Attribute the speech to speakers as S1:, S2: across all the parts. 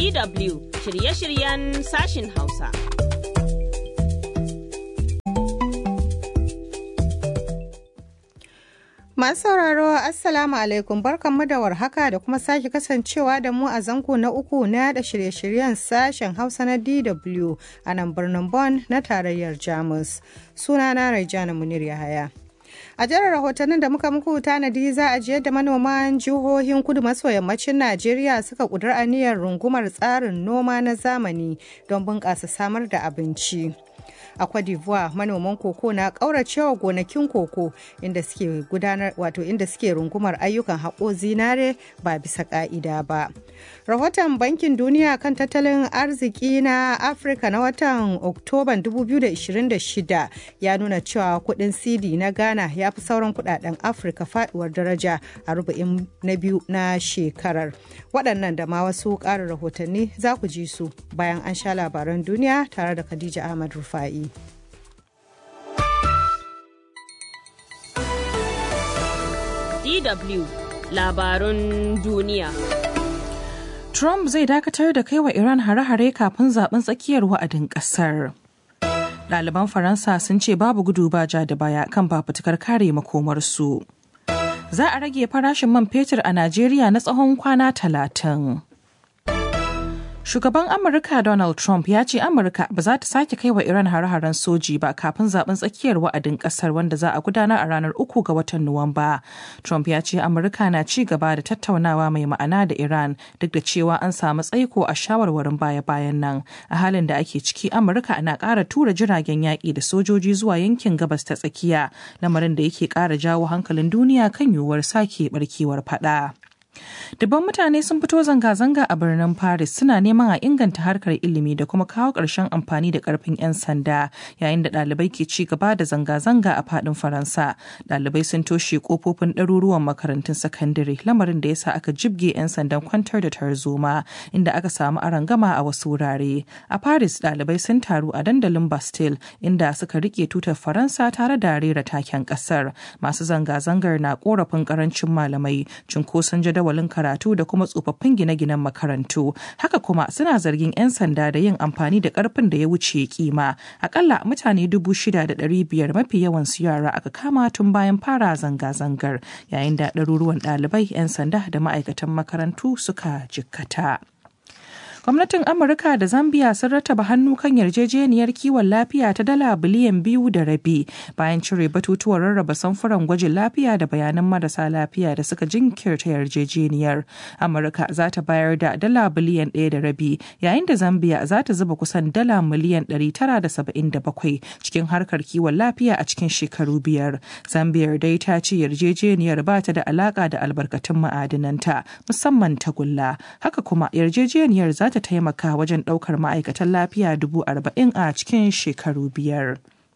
S1: DW shirye-shiryen sashin Hausa.
S2: Masu sauraro Assalamu alaikum barkanmu da warhaka da kuma sake kasancewa da mu a zango na uku na yada shirye-shiryen sashen Hausa na DW a nan birnin Bonn na tarayyar Jamus. Sunana Raijana Munir Yahaya. A jihar rahotannin da muka muku tanadi za a ji yadda manoman jihohin kudu maso yammacin Najeriya suka kudur aniyar rungumar tsarin noma na zamani don bunƙasa samar da abinci. a Cote d'Ivoire manoman koko na ƙauracewa gonakin koko inda suke gudanar wato inda suke rungumar ayyukan haƙo zinare ba bisa ƙa'ida ba. Rahoton Bankin Duniya kan tattalin arziki na Afirka na watan Oktoban 2026 ya nuna cewa kuɗin CD na Ghana ya fi sauran kuɗaɗen Afirka faɗuwar daraja a rubu'in na biyu na shekarar. Waɗannan da ma wasu ƙarin rahotanni za ku ji su bayan an sha labaran duniya tare da Khadija Ahmad Rufa'i.
S1: DW labarun duniya.
S3: Trump zai dakatar da kai wa Iran hare-hare kafin zaben tsakiyar wa'adin ƙasar. Ɗaliban Faransa sun ce babu gudu ba ja da baya kan fafutukar kare makomarsu. Za a rage farashin man fetur a Najeriya na tsawon kwana talatin. Shugaban Amurka Donald Trump ya ce Amurka ba za ta sake kai wa Iran hare-haren soji ba kafin zaben tsakiyar wa'adin kasar wanda za a gudanar a ranar uku ga watan Nuwamba. Trump ya ce Amurka na ci gaba da tattaunawa mai ma'ana da Iran duk da cewa an samu tsaiko a shawarwarin baya-bayan nan. A halin da ake ciki Amurka na ƙara tura jiragen yaƙi da sojoji zuwa yankin gabas ta tsakiya, lamarin da yake ƙara jawo hankalin duniya kan yiwuwar sake barkewar faɗa. Dubban mutane sun fito zanga-zanga a birnin Paris suna neman a inganta harkar ilimi da kuma kawo ƙarshen amfani da ƙarfin 'yan sanda yayin da ɗalibai ke ci gaba da zanga-zanga a faɗin Faransa. Ɗalibai sun toshe ƙofofin ɗaruruwan makarantun sakandare lamarin da ya sa aka jibge 'yan sandan kwantar da tarzoma inda aka samu arangama a wasu wurare. A Paris ɗalibai sun taru a dandalin Bastille inda suka rike tutar Faransa tare da rera taken ƙasar. Masu zanga-zangar na ƙorafin ƙarancin malamai, cunkoson jadawalin jadawalin karatu da kuma tsofaffin gine-ginen makarantu haka kuma suna zargin 'yan sanda da yin amfani da karfin da ya wuce kima akalla mutane dubu shida da ɗari biyar mafi yawan su yara aka kama tun bayan fara zanga-zangar yayin da ɗaruruwan ɗalibai 'yan sanda da ma'aikatan makarantu suka jikkata. gwamnatin amurka da zambia sun rataba hannu kan yarjejeniyar kiwon lafiya ta dala biliyan biyu da rabi bayan cire batutuwan rarraba samfuran gwajin lafiya da bayanan marasa lafiya da suka jinkirta yarjejeniyar amurka za ta bayar da dala biliyan ɗaya da rabi yayin da zambia za ta zuba kusan dala miliyan ɗari tara da saba'in da bakwai cikin harkar kiwon lafiya a cikin shekaru biyar zambia dai ta ce yarjejeniyar ba ta da alaka da albarkatun ma'adinanta musamman tagulla haka kuma yarjejeniyar za ta taimaka wajen ɗaukar ma'aikatan lafiya dubu arba'in a cikin shekaru biyar.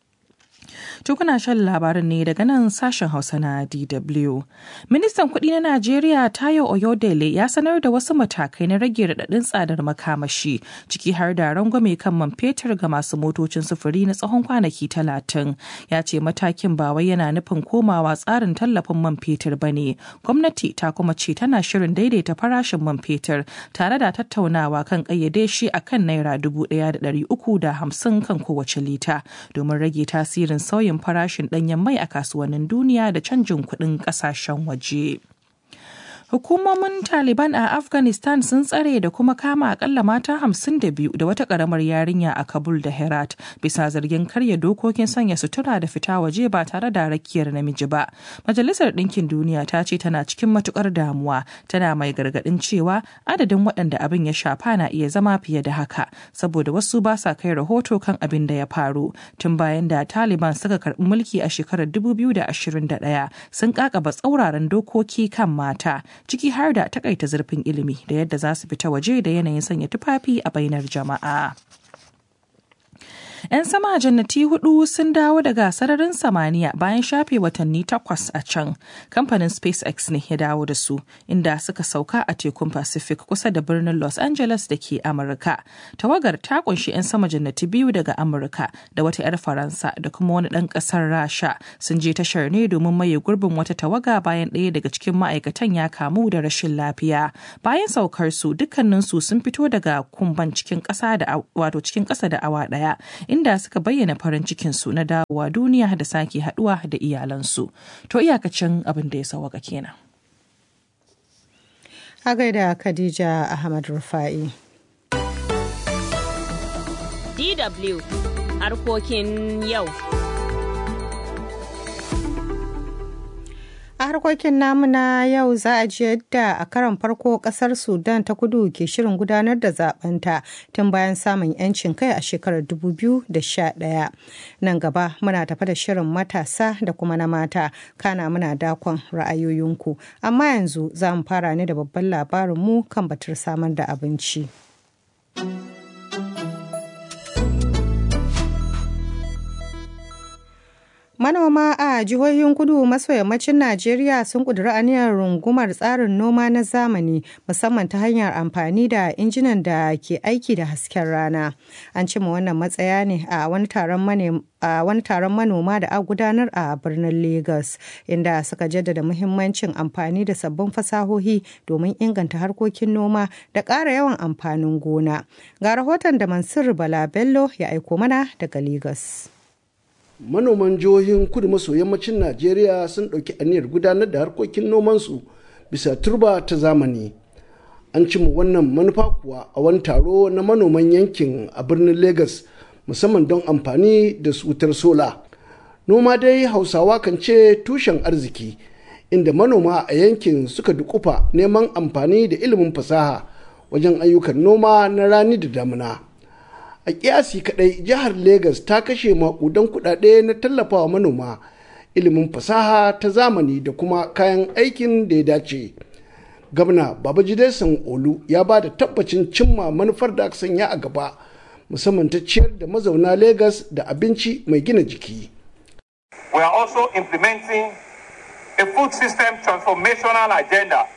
S3: To kuna shan labarin ne daga nan sashen Hausa na DW. Ministan kuɗi na Najeriya Tayo Oyodele ya sanar da wasu matakai na rage raɗaɗin tsadar makamashi ciki har da rangwame kan man fetur ga masu motocin sufuri na tsawon kwanaki talatin. Ya ce matakin ba wai yana nufin komawa tsarin tallafin man fetur ba ne. Gwamnati ta kuma ce tana shirin daidaita farashin man fetur tare da tattaunawa kan ƙayyade shi a kan naira dubu ɗaya da ɗari uku da hamsin kan kowace lita domin rage tasirin sauyin farashin ɗanyen mai a kasuwannin duniya da canjin kuɗin ƙasashen waje. Hukumomin Taliban a Afghanistan sun tsare da kuma kama akalla mata hamsin da biyu da wata karamar yarinya a Kabul da Herat bisa zargin karya dokokin sanya sutura da fita waje ba tare da rakiyar namiji ba. Majalisar Ɗinkin Duniya ta ce tana cikin matukar damuwa tana mai gargaɗin cewa adadin waɗanda abin ya shafa na iya zama fiye da haka saboda wasu ba sa kai rahoto kan abin da ya faru tun bayan da Taliban suka karɓi mulki a shekarar 2021 sun kakaba tsauraran dokoki kan mata ciki har da takaita zurfin ilimi da yadda za su fita waje da yanayin sanya tufafi a bainar jama'a. 'Yan sama jannati hudu sun dawo daga sararin samaniya bayan shafe watanni takwas a can. Kamfanin SpaceX ne ya dawo da su, inda suka sauka a tekun Pacific kusa da birnin Los Angeles da ke Amurka. Tawagar ta kunshi 'yan sama jannati biyu daga Amurka da wata 'yar Faransa da kuma wani ɗan ƙasar Rasha sun je tashar ne domin maye gurbin wata tawaga bayan ɗaya daga cikin ma'aikatan ya kamu da rashin lafiya. Bayan saukar su dukkaninsu sun fito daga kumban cikin ƙasa da wato cikin ƙasa da awa ɗaya inda suka bayyana farin cikin su na dawowa duniya da sake haɗuwa da iyalansu. To iyakacin abin da ya sauwaka kenan.
S2: A gaida Khadija Ahmad Rufa'i.
S1: DW harkokin yau.
S2: a harkokin namu na yau za a ji yadda a karon farko kasar sudan ta kudu ke shirin gudanar da zabenta tun bayan samun yancin kai a shekarar 2011 nan gaba muna tafa da shirin matasa da kuma na mata kana muna dakon ra'ayoyinku amma yanzu za mu fara ne da babban labarinmu kan batar samar da abinci. Manoma a jihohin kudu maso yammacin Najeriya sun ƙudiri aniyar rungumar tsarin noma na zamani musamman ta hanyar amfani da injinan da ke aiki da hasken rana. An cima wannan matsaya ne a wani taron manoma da a gudanar a birnin Lagos inda suka jaddada muhimmancin amfani da sabbin fasahohi domin inganta harkokin noma da ƙara yawan amfanin gona. Ga rahoton da Mansur Bala Bello ya aiko mana daga Lagos.
S4: manoman jihohin kudu maso yammacin najeriya sun ɗauki aniyar gudanar da harkokin nomansu bisa turba ta zamani an cimma wannan manufa kuwa a wani taro na manoman yankin a birnin lagos musamman don amfani da wutar sola noma dai hausawa kan ce tushen arziki inda manoma a yankin suka dukufa neman amfani da ilimin fasaha wajen ayyukan noma na rani da damuna. a kiyasi kadai jihar Legas ta kashe makudan kudade na tallafawa manoma ilimin fasaha ta zamani da kuma kayan aikin da ya dace gwamna babajide olu ya ba da tabbacin cimma manufar da aka sanya a gaba musamman ta ciyar da mazauna Legas da abinci mai gina jiki
S5: we are also implementing a food system transformational agenda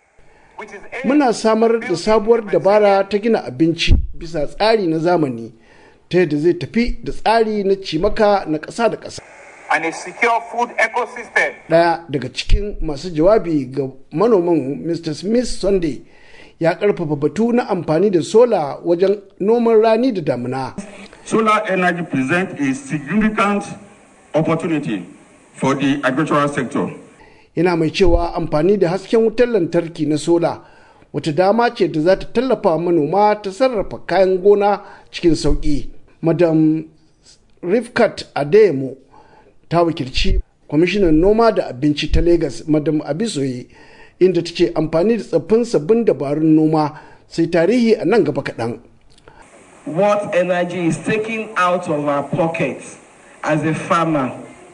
S4: Muna samar da sabuwar dabara ta gina abinci bisa tsari na zamani ta yadda zai tafi da tsari na cimaka na ƙasa da ƙasa.
S5: and a secure food ecosystem.
S4: Ɗaya daga cikin masu jawabi ga manoman Mr. Smith Sunday ya ƙarfafa batu na amfani da sola wajen noman rani da damuna.
S6: Solar energy presents a significant opportunity for the agricultural sector.
S4: yana mai cewa amfani da hasken wutar lantarki na sola wata dama ce da za ta tallafa manoma ta sarrafa kayan gona cikin sauƙi. madam rifkat adeyemo ta wakilci kwamishinan noma da abinci ta Legas madam abisoye inda ta ce amfani da tsaffin sabbin dabarun noma sai tarihi a nan gaba kaɗan.
S7: what energy is taken out of our pockets as a farmer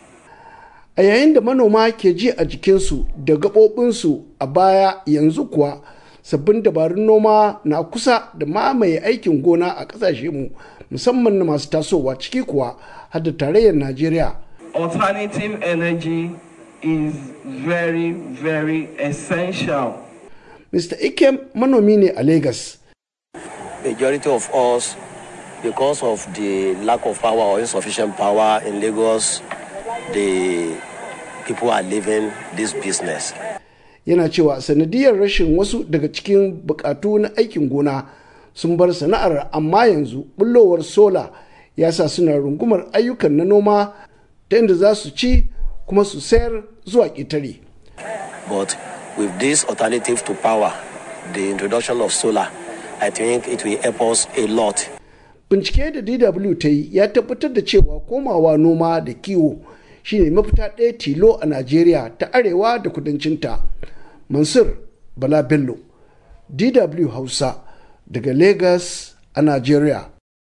S4: a yayin da manoma ke ji a jikinsu da gaɓoɓinsu a baya yanzu kuwa sabbin dabarun noma na kusa da mamaye aikin gona a ƙasashe mu musamman na masu tasowa ciki kuwa har da tarayyar najeriya
S7: alternative energy is very very essential
S4: mr ikem manomi ne a lagos
S8: majority of us because of the lack of power or insufficient power in lagos the people are leaving this business.
S4: yana cewa sanadiyar rashin wasu daga cikin bukatu na aikin gona sun bar sana'ar amma yanzu bullowar sola ya sa suna rungumar ayyukan na noma ta inda za su ci kuma su sayar zuwa ƙetare.
S8: But with this alternative to power, the introduction of solar, I think it will help us a lot.
S4: Bincike da DW ta yi ya tabbatar da cewa komawa noma da kiwo shine mafita ɗaya tilo a Najeriya ta arewa da kudancinta. Mansur Bala Bello, DW Hausa daga Lagos a Najeriya.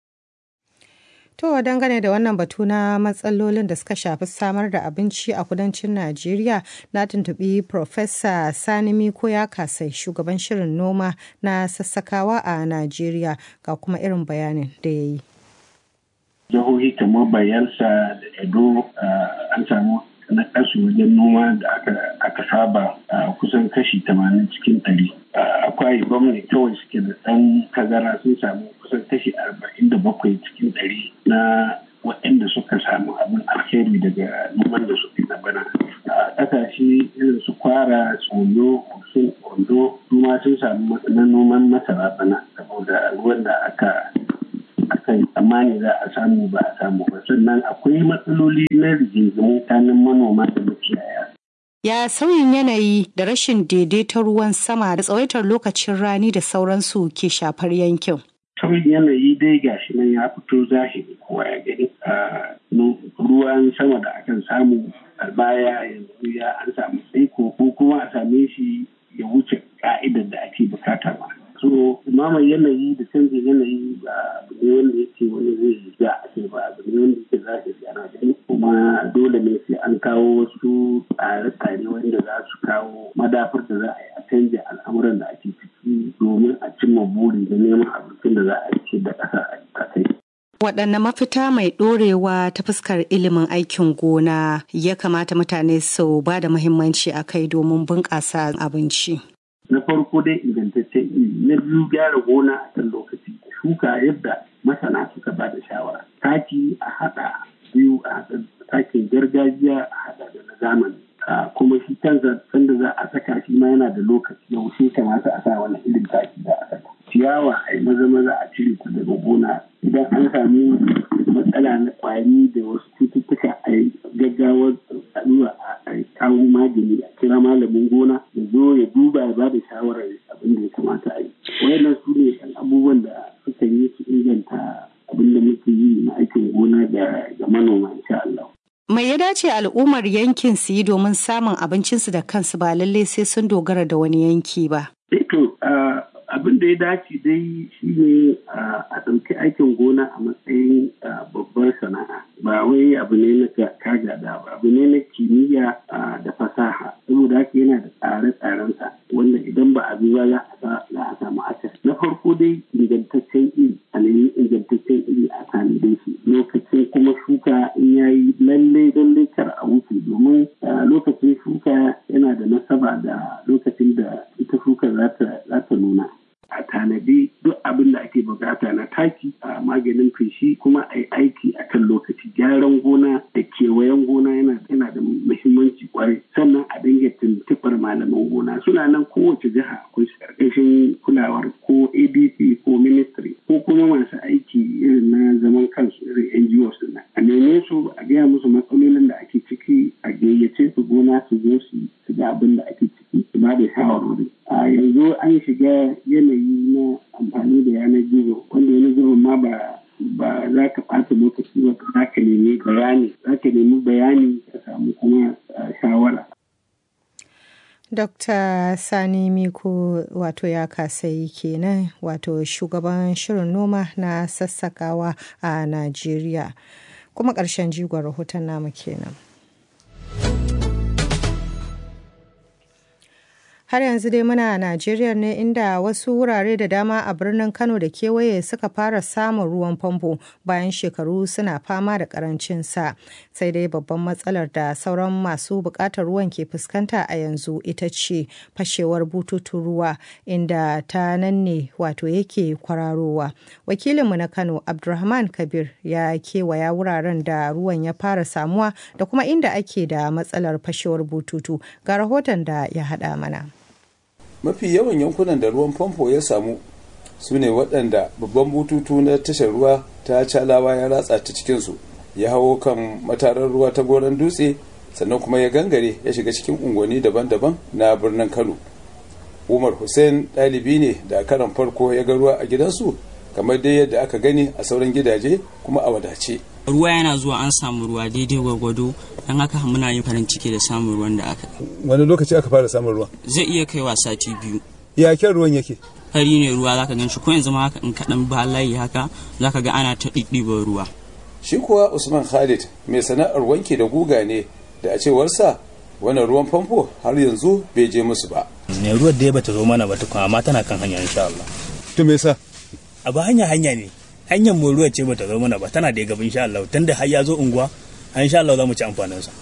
S2: To dangane da wannan batu na matsalolin da suka shafi samar da abinci a kudancin Najeriya na tuntubi Profesa Sani Miko ya kasai shugaban shirin noma na sassakawa a Najeriya ga kuma irin bayanin da ya yi.
S9: jihohi kamar bayelsa da edo an samu na kasu wajen noma da aka saba kusan kashi tamanin cikin ɗari. akwai gwamnati kawai suke da ɗan tazara sun samu kusan kashi arba'in da bakwai cikin ɗari na waɗanda suka samu abin alheri daga noman da suke na bana a ƙasashe irin su kwara tsolo sun ondo kuma sun samu na noman masara bana saboda ruwan da aka aka yi tsammani za a samu ba a samu ba sannan akwai matsaloli na rigingimu tsakanin manoma da makiyaya
S2: Ya sauyin yanayi da rashin daidaiton ruwan sama da tsawaitar lokacin rani da sauransu ke shafar yankin.
S9: Sauyin yanayi dai gashi nan ya fito zahiri kowa ya gani. Ruwan sama da akan samu a baya yanzu ya an samu tsaiko ko kuma a same shi ya wuce ka'idar da ake bukata ba. So, mamar yanayi da canjin yanayi ba abu ne wanda yake wani zai ja a ce ba abu ne wanda yake zahiri ana gani kuma dole ne sai an kawo wasu tsare-tsare wanda za su kawo madafar da za a yi a canja al'amuran da ake ciki domin a cimma buri da neman abincin da za a ce da ƙasa a kai.
S2: Waɗanne mafita mai ɗorewa ta fuskar ilimin aikin gona ya kamata mutane su ba da muhimmanci a kai domin bunƙasa abinci.
S9: Na farko dai ingantaccen ilimi, na biyu gyara gona a kan lokaci, shuka yadda masana suka ba da shawara. Taki a haɗa biyu a haɗa takin gargajiya a haɗa da na zamani. kuma shi kansa sanda za a saka shi ma yana da lokaci yaushe kamata a sa wani irin taki za a saka. Ciyawa a yi maza maza a cire ta daga gona idan an sami matsala na kwari da wasu cututtuka a yi gaggawar zuwa a kawo magani a kira malamin gona ya zo ya duba ya bada shawarar abin da ya kamata a yi. Wayannan su ne abubuwan da suka yi su inganta abin da muke yi na aikin gona ga manoma insha Allah.
S2: Mai ya dace al'ummar yankin su yi domin samun abincinsu da kansu ba lallai sai sun dogara da wani yanki ba.
S9: To, abin da ya dace dai shi ne a ɗauki aikin gona a matsayin babbar sana'a. Ba wai abu ne na kagada ba, abu ne na kimiyya da fasaha. Saboda haka yana da tsare-tsarensa wanda idan ba a bi ba za a samu asas. Na farko dai ingantaccen iri, a nemi ingantaccen iri a tanadin shi. Lokacin kuma shuka in yayi lalle lalle kar a wuce domin lokacin shuka yana da nasaba da lokacin da ita shuka za ta nuna. a tanadi duk abin da ake bukata na taki a maganin feshi kuma a yi aiki a kan lokaci gyaran gona da kewayen gona yana da muhimmanci kwarai sannan a dinga tuntuɓar malaman gona suna nan kowace jiha akwai ƙarƙashin kulawar ko adc ko ministry ko kuma masu aiki irin na zaman kansu irin ngos na a neme su a gaya musu matsalolin da ake ciki a gayyace su gona su zo su ga abin da ake ciki su ba da shawarwari a yanzu an shiga yanayi na amfani da yanar gizo wanda yanar gizo ma ba ba za ka ɓata lokaci ba za ka nemi bayani za ka nemi bayani ka samu kuma shawara
S2: Dr. Sani Miko wato ya kasai kenan wato shugaban shirin noma na sassakawa a Najeriya. Kuma ƙarshen jigon rahoton namu kenan. har yanzu dai muna Najeriya ne inda wasu wurare da dama a birnin Kano da kewaye suka fara samun ruwan famfo bayan shekaru suna fama da karancin sa. Sai dai babban matsalar da sauran masu bukatar ruwan ke fuskanta a yanzu ita ce fashewar bututun ruwa inda ta nan ne wato yake kwararowa. Wakilinmu na Kano Abdulrahman Kabir ya kewaya wuraren da ruwan ya fara samuwa da kuma inda ake da matsalar fashewar bututu ga rahoton da ya haɗa mana.
S10: mafi yawan yankunan da ruwan famfo ya samu su ne waɗanda babban bututu na tashar ruwa ta calawa ya ratsa ta cikinsu ya hawo kan matarar ruwa ta goron dutse sannan kuma ya gangare ya shiga cikin unguwanni daban-daban na birnin kano umar hussein ɗalibi ne da karan farko ya ga ruwa a gidansu kamar dai yadda aka gani a sauran gidaje kuma a wadace
S11: ruwa yana zuwa an samu ruwa daidai gwargwado don haka muna yin farin ciki da samun ruwan da aka
S10: wani lokaci aka fara samun ruwa
S11: zai iya kaiwa sati biyu
S10: ya kyan ruwan yake
S11: fari ne ruwa zaka gan shi ko yanzu ma haka in kaɗan ba layi haka zaka ga ana ta ɗiɗɗiba ruwa
S10: shi kuwa usman khalid mai sana'ar wanke da guga ne da a cewarsa wannan ruwan famfo har yanzu bai je musu ba
S12: ne ruwan da ya bata zo mana ba tukun amma tana kan hanya insha Allah
S10: to me yasa
S12: abu hanya hanya ne hanyar mu ruwa ce bata zo mana ba tana da gaba insha Allah tunda har ya zo unguwa insha Allah za mu ci amfanin sa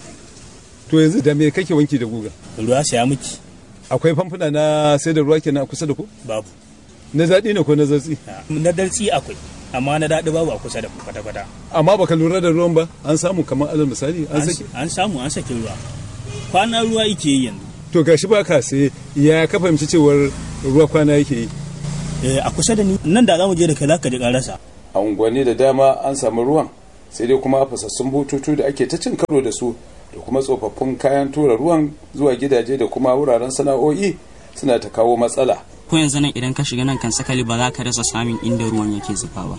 S10: to yanzu da me kake wanki da guga
S12: ruwa saya miki
S10: akwai famfuna na sai da ruwa kenan a kusa da ku
S12: babu
S10: na zaɗi ne ko na zatsi
S12: na dartsi akwai amma na daɗi babu a kusa da kwata kwata
S10: amma baka lura da ruwan ba an samu kamar alal misali an saki
S12: an samu an saki ruwa kwana ruwa yake yi yanzu
S10: to gashi ba ka sai ya ka fahimci cewar ruwa kwana yake yi
S12: a kusa da ni nan da za mu je da kai za ka ji karasa
S10: a unguwanni da dama an samu ruwan sai dai kuma fasassun bututu da ake ta cin karo da su da kuma tsofaffin kayan tura ruwan zuwa gidaje da kuma wuraren sana'o'i suna ta kawo matsala
S11: ko yanzu nan idan ka shiga nan kan sakali ba za ka rasa samun inda ruwan yake zuba ba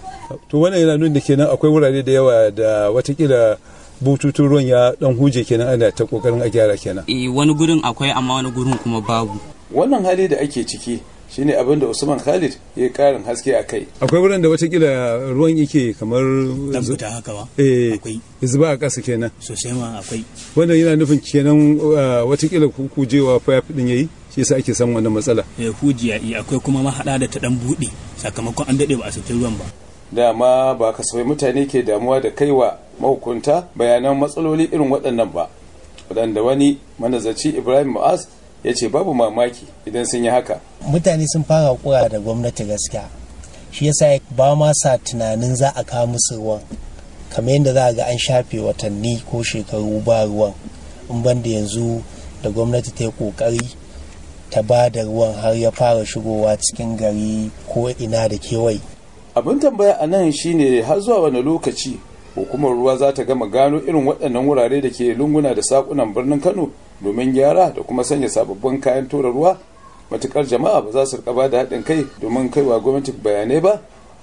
S10: to wannan yana nuna kenan akwai wurare da yawa da watakila bututun ruwan ya dan huje kenan ana ta kokarin a gyara kenan
S11: eh wani gurin akwai amma wani gurin kuma babu
S10: wannan hali da ake ciki shine abin da Usman Khalid ya karin haske a kai akwai wurin da watakila ruwan yake kamar
S12: dan fita haka ba
S10: eh
S12: akwai
S10: zuba a ƙasa kenan
S12: sosai ma akwai
S10: wannan yana nufin kenan watakila kujewa fayafi din yayi shi yasa ake samun wannan matsala
S12: eh hujiya iya akwai kuma mahada da ta dan bude sakamakon an dade ba a saki ruwan ba
S10: dama ba kasafai mutane ke damuwa da kaiwa mahukunta bayanan matsaloli irin waɗannan ba waɗanda wani manazarci ibrahim ma'az ya ce babu mamaki idan sun yi haka
S13: mutane sun fara kura da gwamnati gaskiya shi yasa ba ma sa tunanin za a kawo musu ruwan kamar yadda za a ga an shafe watanni ko shekaru ba ruwan in banda yanzu da gwamnati ta yi kokari ta ba da ruwan har ya fara shigowa cikin gari ko ina da kewaye
S10: abin tambaya a nan shine har zuwa wani lokaci hukumar ruwa za ta gama gano irin waɗannan wurare da ke lunguna da sakunan birnin kano domin gyara da kuma sanya sababbin kayan tura ruwa matukar jama'a ba za su rika ba da haɗin kai domin kaiwa gwamnati bayanai ba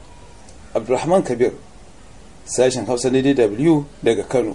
S10: abdulrahman kabir sashen hausa na dw daga kano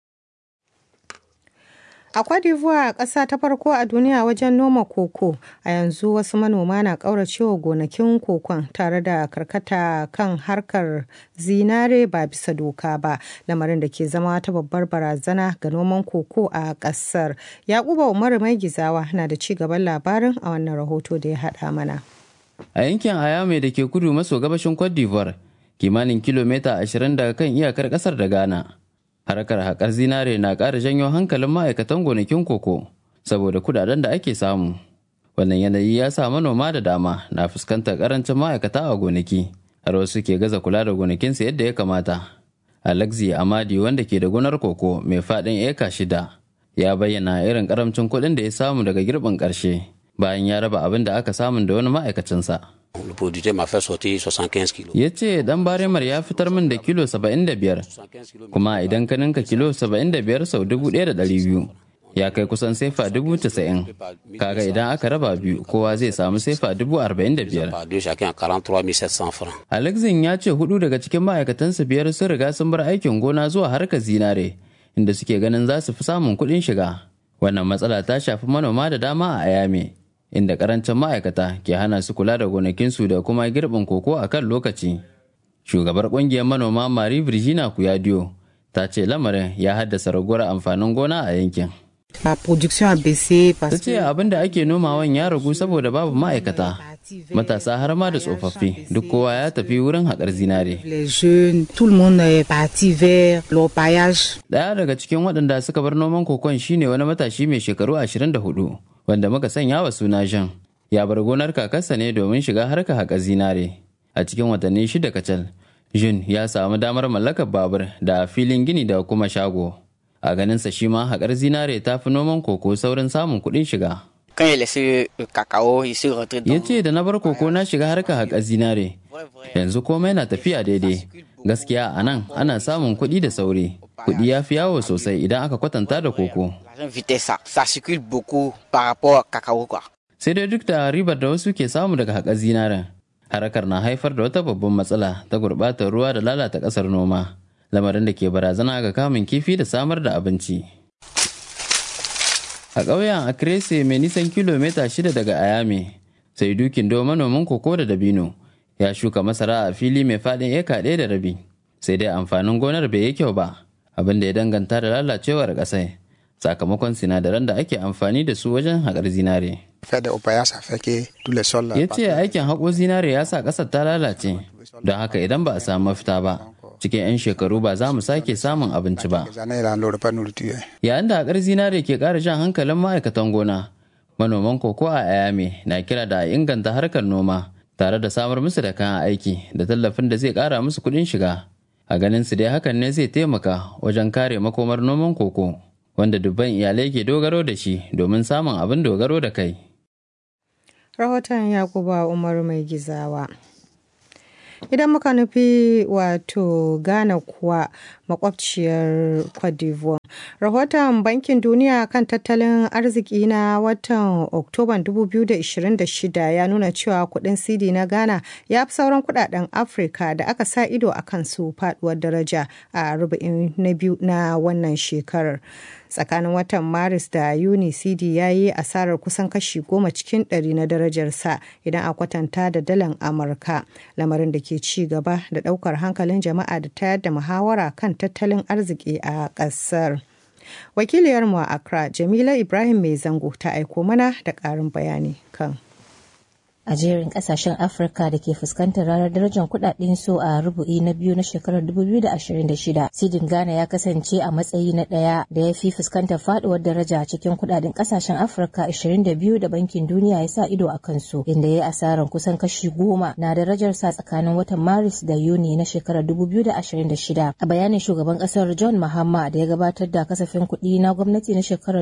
S2: A Cote d'Ivoire, ƙasa ta farko a duniya wajen noma koko, a yanzu wasu manoma na ƙauracewa gonakin kokon tare da karkata kan harkar zinare ba bisa doka ba, lamarin da ke zama ta babbar barazana ga noman koko a ƙasar. Yakuba Umaru Mai Gizawa na da ci gaban labarin a wannan rahoto da ya haɗa mana.
S14: A yankin Ayame da ke kudu maso gabashin Cote d'Ivoire, kimanin kilomita 20 daga kan iyakar ƙasar da Ghana. harkar haƙar zinare na ƙara janyo hankalin ma'aikatan gonakin koko saboda kudaden da ake samu wannan yanayi ya sa manoma da dama na fuskantar ƙarancin ma'aikata a gonaki har wasu ke gaza kula da gonakinsu yadda ya kamata alexi amadi wanda ke da gonar koko mai faɗin eka shida ya bayyana irin ƙaramcin kuɗin da ya samu daga girbin ƙarshe bayan ya raba abin da aka samu da wani ma'aikacinsa ya ce dan baremar ya fitar min da kilo 75 kuma idan ka ninka kilo 75 sau 1,200 ya kai kusan sefa 90,000 kaga idan aka raba biyu kowa zai samu sefa 45,000 alexin ya ce hudu daga cikin ma'aikatansa biyar sun riga sun bar aikin gona zuwa harkar zinare inda suke ganin za su fi samun kuɗin shiga wannan matsala ta shafi manoma da dama a ayame inda karancin ma'aikata ke hana su kula da gonakinsu da kuma girbin koko a kan lokaci. Shugabar kungiyar manoma Marie Virginia Kuyadiyo ta ce lamarin ya haddasa raguwar amfanin gona a yankin.
S15: La production a baissé
S14: Ta ce abin da ake nomawan ya ragu saboda babu ma'aikata. Matasa har ma da tsofaffi duk kowa ya tafi wurin haƙar zinare. Daya daga cikin waɗanda suka bar noman kokon shine wani matashi mai shekaru 24 wanda muka sanya wa suna Jean. Ya bar gonar kakarsa ne domin shiga harka haƙa zinare. A cikin watanni shida kacal, Jean ya samu damar mallakar babur da filin gini da kuma shago. A ganinsa shi ma haƙar zinare ta fi noman koko saurin samun kuɗin shiga. Ya ce da na bar koko na shiga harka haƙar zinare. Yanzu komai na tafiya daidai. Gaskiya a nan ana samun kuɗi da sauri. Kuɗi ya fi yawo sosai idan aka kwatanta da koko. Sai dai duk da ribar da wasu ke samu daga haƙar zinaren, harakar na haifar da wata babban matsala ta gurɓatar ruwa da lalata ƙasar noma, lamarin da ke barazana ga kamun kifi da samar da abinci. A ƙauyen Akrese mai nisan kilomita shida daga Ayame, sai dukin do manomin koko da dabino ya shuka masara a fili mai faɗin eka ɗaya da rabi, sai dai amfanin gonar bai yi kyau ba, abin da ya danganta da lalacewar ƙasai. sakamakon sinadaran da ake amfani da su wajen haƙar zinare. Ya ce aikin haƙo zinare ya sa ƙasar ta lalace, don haka idan ba a samu mafita ba cikin 'yan shekaru ba za mu sake samun abinci ba yayin da haƙar zinare ke ƙara jan hankalin ma'aikatan gona manoman koko a ayame na kira da a inganta harkar noma tare da samar musu da kayan aiki da tallafin da zai ƙara musu kuɗin shiga a ganin su dai hakan ne zai taimaka wajen kare makomar noman koko wanda dubban iyalai ke dogaro da shi domin samun abin dogaro da kai
S2: rahoton yakuba umar mai gizawa idan muka nufi wato ghana kuwa makwabciyar cote d'ivoire rahoton bankin duniya kan tattalin arziki na watan oktoban 2026 ya nuna cewa kudin cd na ghana ya fi sauran kudaden afirka da aka sa ido a kansu faduwar daraja a rubu'in na biyu na wannan shekarar tsakanin watan maris da yuni cd ya yi asarar kusan kashi goma cikin ɗari na darajarsa idan a kwatanta da dalan amurka lamarin da ke ci gaba da ɗaukar hankalin jama'a da tayar da muhawara kan tattalin arziki a ƙasar wakiliyarmu a accra jamila ibrahim mai zango ta aiko mana da ƙarin bayani kan
S16: a jerin kasashen afirka da ke fuskantar ranar darajar kudaden su a rubu'i na biyu na shekarar 2026 sidin ghana ya kasance a matsayi na daya da ya fi fuskantar faduwar daraja cikin kudaden kasashen afirka 22 da bankin duniya ya sa ido a kansu inda ya yi asarar kusan kashi goma na darajar sa tsakanin watan maris da yuni na shekarar 2026 a bayanin shugaban kasar john mahama da ya gabatar da kasafin kuɗi na gwamnati na shekarar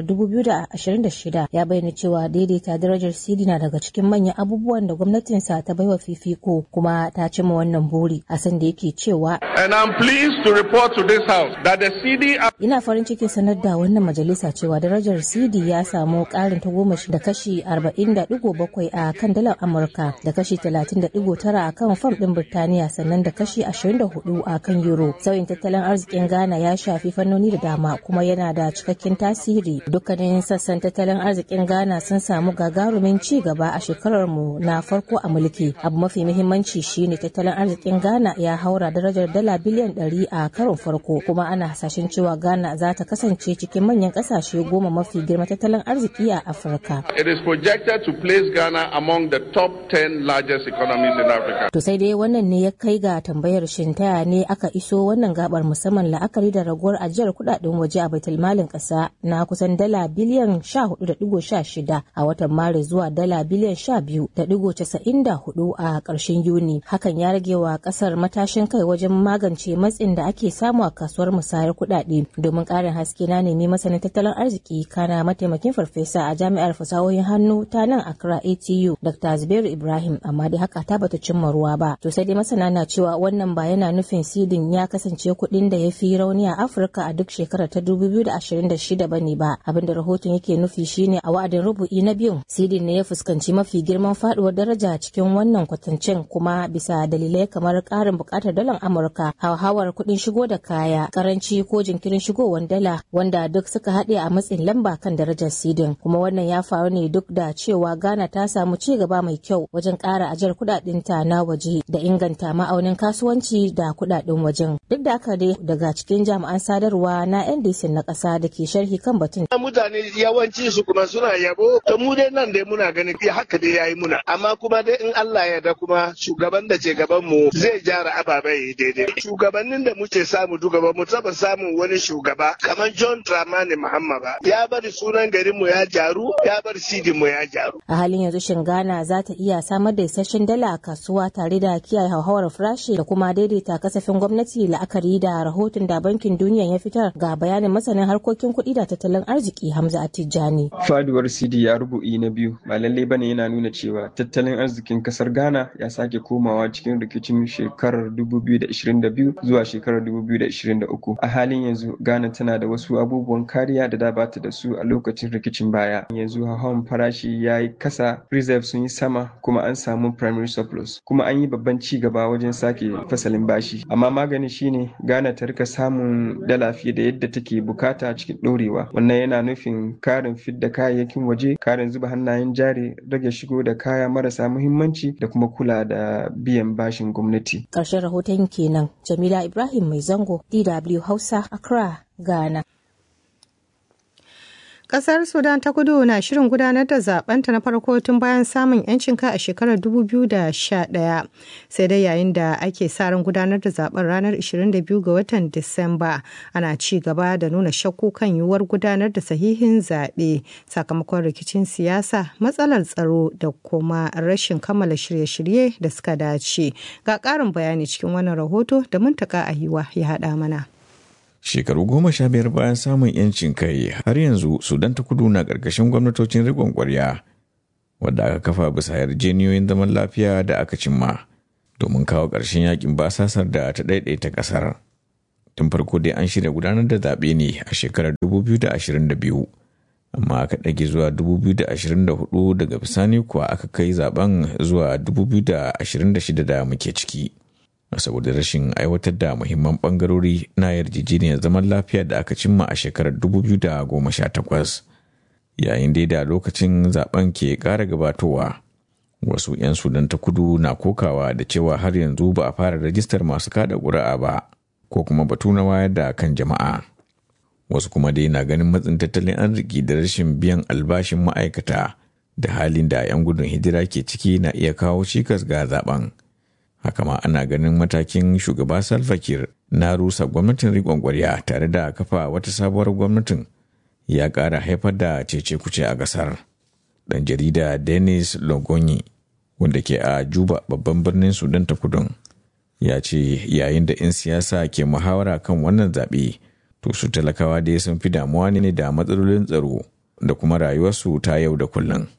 S16: 2026 ya bayyana cewa daidaita darajar sidi na daga cikin manyan abubuwa abubuwan da gwamnatinsa ta baiwa fifiko kuma ta cimma wannan buri a san da yake cewa
S5: And I'm pleased to report to this House that the CD
S16: ina farin cikin sanar da wannan majalisa cewa darajar CD ya samu karin tagomashi da kashi 40.7 a kan dalar Amurka da kashi 30.9 a kan fam din Birtaniya sannan da kashi 24 a kan euro. Sauyin tattalin arzikin Ghana ya shafi fannoni da dama kuma yana da cikakken tasiri. Dukkanin sassan tattalin arzikin Ghana sun samu gagarumin ci gaba a shekarar mu na farko a mulki. Abu mafi muhimmanci shine tattalin arzikin Ghana ya haura darajar dala biliyan 100 a karon farko kuma ana hasashen cewa Ghana za ta kasance cikin manyan kasashe goma mafi girma tattalin arziki a Afirka.
S5: It is projected to place Ghana among the top 10 largest economies in Africa.
S16: To sai dai wannan ne ya kai ga tambayar shin taya ne aka iso wannan gabar musamman la'akari da raguwar ajiyar kudaden waje a baitulmalin kasa na kusan dala biliyan 14.16 a watan Maris zuwa dala biliyan 12.94 a ƙarshen Yuni. Hakan ya rage wa kasar matashin kai wajen magance matsin da ake samu a kasuwar musayar kudade domin ƙarin haske na nemi masanin tattalin arziki kana mataimakin farfesa a jami'ar fasahohin hannu ta nan Accra ATU Dr. Zubairu Ibrahim amma dai haka ta bata cimma ruwa ba. To sai dai masana na cewa wannan ba yana nufin sidin ya kasance kuɗin da ya fi rauni a Afirka a duk shekarar ta 2026 bane ba. Abinda rahoton yake nufi shine a wa'adin rubu'i na biyun sidin ne ya fuskanci mafi girman faduwar daraja cikin wannan kwatancin kuma bisa dalilai kamar ƙarin buƙatar dalar Amurka, hauhawar kuɗin shigo da kaya, karanci ko jinkirin shigowar dala wanda duk suka haɗe a matsin lamba kan darajar sidin. Kuma wannan ya faru ne duk da cewa Ghana ta samu ci gaba mai kyau wajen ƙara ajiyar kuɗaɗenta na waje da inganta ma'aunin kasuwanci da kuɗaɗen wajen. Duk da haka dai daga cikin jami'an sadarwa na NDC na ƙasa da ke sharhi kan batun.
S17: Mutane yawanci su kuma suna yabo, to mu dai nan dai muna ganin haka dai yayi muna. Amma kuma dai in Allah ya da kuma shugaban da ke gaban mu zai gyara ababai daidai. Shugabannin da muke samu duka ba mu taba samun wani shugaba kamar John Dramani Mahama ba. Ya bari sunan garin mu ya jaru, ya bar sidin mu ya jaru.
S16: A halin yanzu shin Ghana za ta iya samar da isasshen dala a kasuwa tare da kiyaye hauhawar farashi da kuma daidaita kasafin gwamnati la'akari da rahoton da bankin duniya ya fitar ga bayanin masanin harkokin kuɗi da tattalin arziki Hamza Atijani.
S18: Faduwar CD ya rubu'i na biyu ba lallai bane yana nuna cewa tattalin arzikin kasar Ghana ya sake komawa cikin rikicin shekarar 2022 zuwa shekarar 2023. A halin yanzu Ghana tana da wasu abubuwan kariya da da bata da su a lokacin rikicin baya. Yanzu hawan farashi ya yi kasa, reserve sun yi sama kuma an samu primary surplus. Kuma an yi babban ci gaba wajen sake fasalin bashi. Amma magani shine Ghana ta rika samun dala fiye da yadda take bukata cikin ɗorewa. Wannan yana nufin karin fidda kayayyakin waje, karin zuba hannayen jari, rage shigo da kaya marasa muhimmanci da kuma kula da biyan bashin gwamnati.
S16: Ƙarshen rahoton kenan Jamila Ibrahim Mai Zango, DW Hausa, Accra, Ghana.
S2: Kasar Sudan ta kudu na shirin gudanar da zabenta na farko tun bayan samun 'yancin kai a shekarar 2011 sai dai yayin da ake sa ran gudanar da zaben ranar 22 ga watan Disamba ana ci gaba da nuna shakku kan yiwuwar gudanar da sahihin zaɓe sakamakon rikicin siyasa matsalar tsaro da kuma rashin kammala shirye-shirye da suka dace ga ƙarin bayani cikin wannan rahoto da muntaka a yiwa ya haɗa mana.
S19: Shekaru goma sha biyar bayan samun 'yancin kai har yanzu Sudan ta kudu na ƙarƙashin gwamnatocin riƙon ƙwarya wadda aka kafa bisa yarjeniyoyin zaman lafiya da aka cimma domin kawo ƙarshen yakin basasar da ta ɗaiɗaita ƙasar. Tun farko dai an shirya gudanar da zaɓe ne a shekarar 2022 amma aka ɗage zuwa 2024 daga bisani kuwa aka kai zaben zuwa 2026 da muke ciki. saboda rashin aiwatar da muhimman bangarori na yarjejeniyar zaman lafiya da aka cimma a shekarar 2018 yayin dai da lokacin zaben ke ƙara gabatowa wasu 'yan sudan ta kudu na kokawa da cewa har yanzu ba a fara rajistar masu kada ƙuri'a ba ko kuma batu na wayar da kan jama'a wasu kuma dai na ganin matsin tattalin arziki da rashin biyan albashin ma'aikata da halin da 'yan gudun hijira ke ciki na iya kawo cikas ga zaben. haka ma ana ganin matakin shugaba Salva Kiir na rusa gwamnatin riƙon ƙwarya tare da kafa wata sabuwar gwamnatin ya ƙara haifar da cece kuce a ƙasar. Ɗan jarida Dennis Logonyi wanda ke a Juba babban birnin Sudan ta kudun ya ce yayin da 'yan siyasa ke muhawara kan wannan zaɓe to su talakawa dai sun fi damuwa ne da matsalolin tsaro da kuma rayuwarsu ta yau da kullum.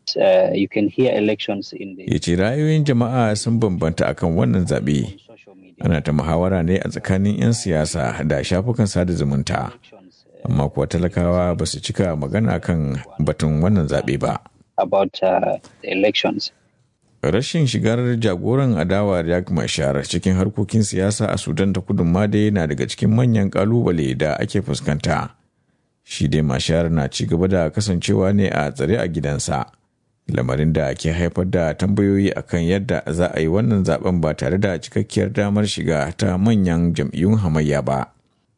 S19: Ya ce ra'ayoyin jama'a sun bambanta akan wannan zaɓe. Ana ta muhawara ne a tsakanin 'yan siyasa da shafukan sada zumunta. Amma kuwa talakawa ba su cika magana kan batun wannan zaɓe ba. Rashin shigar jagoran adawa Riek Machar cikin harkokin siyasa a Sudan ta kudu ma dai na daga cikin manyan ƙalubale da ake fuskanta. shi dai mashar na ci gaba da kasancewa ne a tsare a gidansa lamarin da ke haifar da tambayoyi akan yadda za a yi wannan zaben ba tare da cikakkiyar damar shiga ta manyan jam'iyyun hamayya ba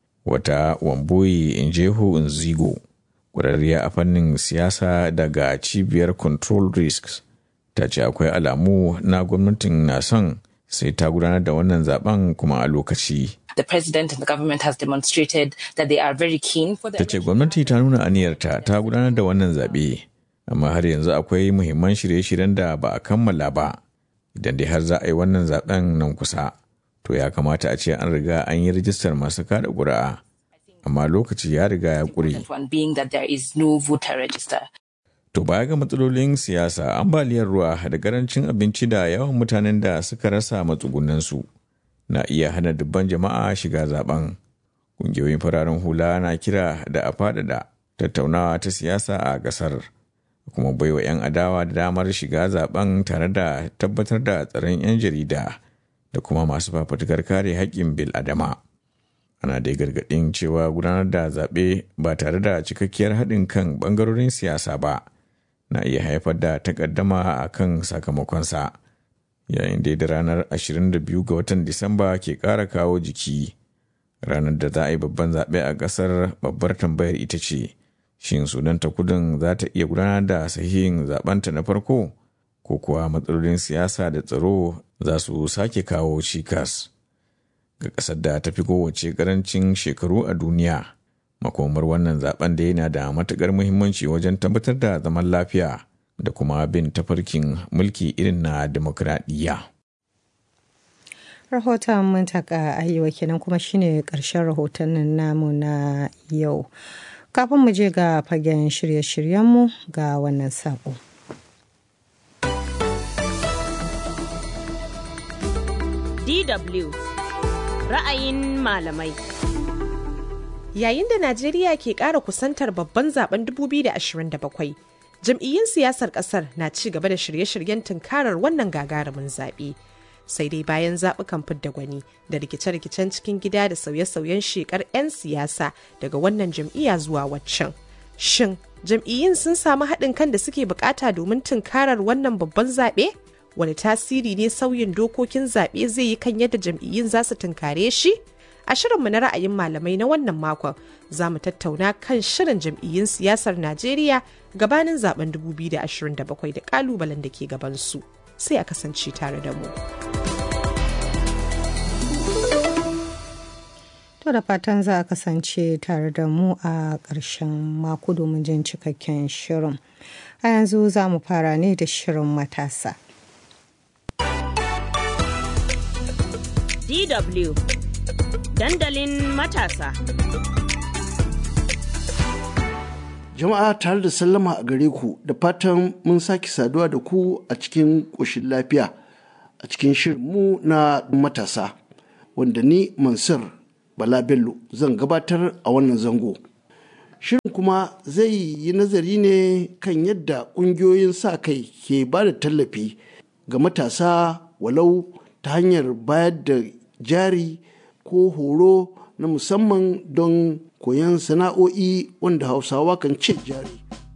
S19: wata wamboyi injeho nzigo ƙwararriya a fannin siyasa daga cibiyar control risks ta ce akwai alamu na gwamnatin na son sai ta gudanar da wannan zaben kuma a lokaci
S20: the president and the government has demonstrated that they are very keen for the
S19: ta ce gwamnati ta nuna aniyarta ta gudanar da wannan zaɓe amma har yanzu akwai muhimman shirye-shiryen da ba a kammala ba idan dai har za a yi wannan zaben nan kusa to ya kamata a ce an riga an yi rijistar masu kada ƙuri'a amma lokaci ya riga ya ƙure
S20: one being that there is no voter register
S19: To baya ga matsalolin siyasa, ambaliyar ruwa da karancin abinci da yawan mutanen da suka rasa matsugunansu na iya hana dubban jama'a shiga zaben. Ƙungiyoyin fararen hula na kira da a faɗaɗa tattaunawa ta siyasa a ƙasar, kuma baiwa 'yan adawa da damar shiga zaben tare da tabbatar da tsaron 'yan jarida da kuma masu fafutukar kare haƙƙin bil adama. Ana dai gargaɗin cewa gudanar da zaɓe ba tare da cikakkiyar haɗin kan ɓangarorin siyasa ba. na iya haifar da takaddama a kan sakamakonsa yayin da ranar 22 ga watan disamba ke ƙara kawo jiki ranar da za a yi babban zaɓe a ƙasar babbar tambayar ita ce shin sudan ta kudin za ta iya gudanar da sahihin zaɓenta na farko ko kuwa matsalolin siyasa da tsaro za su sake kawo cikas ga ƙasar da ta fi kowace ƙarancin shekaru a duniya makomar wannan zaben da yana da matukar muhimmanci wajen tabbatar da zaman lafiya da kuma bin tafarkin mulki irin na demokradiyya.
S2: rahoton mun taka ayyuwa kenan kuma shine karshen rahotannin namu na yau kafin mu je ga fagen shirye-shiryenmu ga wannan sako.
S1: DW ra'ayin malamai.
S21: Yayin da Najeriya ke ƙara kusantar babban zaben 2027, jam'iyyun siyasar ƙasar na ci gaba da shirye-shiryen tunkarar wannan gagarumin zaɓe. Sai dai bayan zaɓukan fidda gwani da rikice-rikicen cikin gida da sauye-sauyen shekar 'yan siyasa daga wannan jam'iyya zuwa waccan. Shin jam'iyyun sun samu haɗin kan da suke bukata domin tunkarar wannan babban zaɓe? Wani tasiri ne sauyin dokokin zaɓe zai yi kan yadda jam'iyyun za su tunkare shi? A shirinmu na ra'ayin malamai na wannan makon za mu tattauna kan shirin jam'iyyun siyasar Najeriya gabanin zaben 2027 da kalubalen da ke gabansu. Sai a kasance tare da mu.
S2: To da fatan za a kasance tare da mu a ƙarshen mako domin jin cikakken shirin. A yanzu za mu fara ne da shirin matasa.
S1: DW Dandalin matasa.
S4: Jama'a tare da sallama a gare ku da fatan mun sake saduwa da ku a cikin ƙoshin lafiya a cikin shirinmu na matasa wanda ni Mansur Bala Bello zan gabatar a wannan zango. Shirin kuma zai yi nazari ne kan yadda ƙungiyoyin sa kai ke ba da tallafi ga matasa walau ta hanyar bayar da jari ko horo na musamman don koyon sana'o'i wanda hausawa kan ce jari.